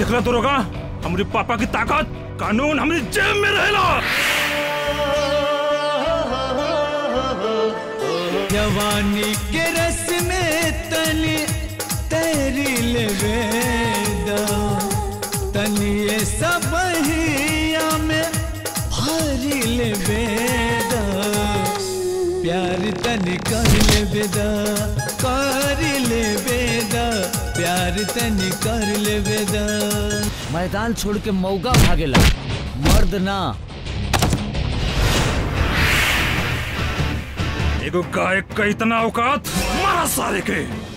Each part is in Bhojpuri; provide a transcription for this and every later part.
देखला तो रोगा हमारे पापा की ताकत कानून हमारी जेब में रहेला जवानी के रस में तनी तैरी लेवेदा तनी ये सब हिया में भारी लेवेदा प्यार तनी कर लेवेदा कर लेवेदा प्यार तनी कर लेवेदा मैदान छोड़ के मौका भागेला मर्द ना एगो गायक का इतना औकात मारा सारे के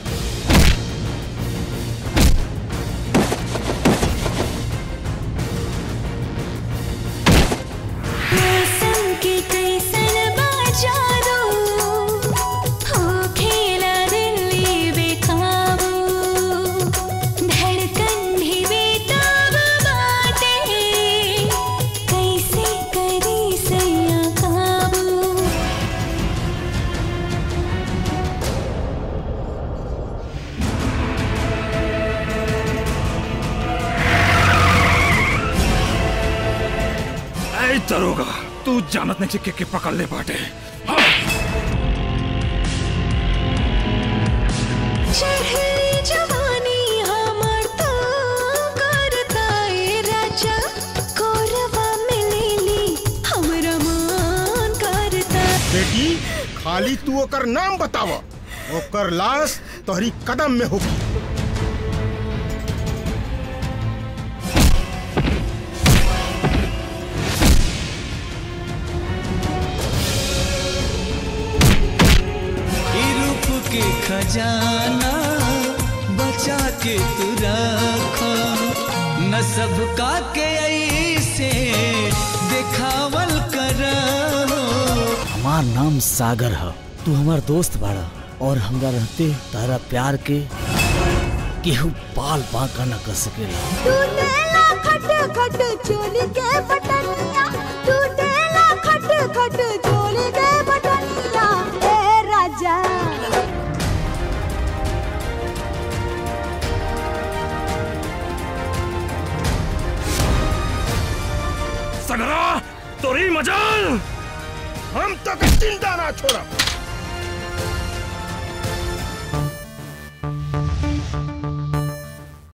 मौसम के कैसन बाजारो हो खेला दिल्ली बेकाबू धड़कन भी बेताब बाटे कैसे करी सैया काबू ऐ दरोगा तू जानत नहीं के, के पकड़ ले बाटे चढ़ी जवानी हमर तो करता ए राजा कोरवा में लेली हमरा मान करता बेटी खाली तू ओकर नाम बताव ओकर लाश तोहरी कदम में होगी ई रूप के खजाना बचा के तू रखो न सबका के ऐसे देखावल करो हमार नाम सागर है तू हमार दोस्त बाड़ा और हमरा रहते तारा प्यार के केहू पाल बांका न कर सकेला टूटेला खट खट चोली के बटनिया टूटेला खट खट चोली के बटनिया ए राजा सगरा तोरी मजाल हम तक चिंता ना छोड़ा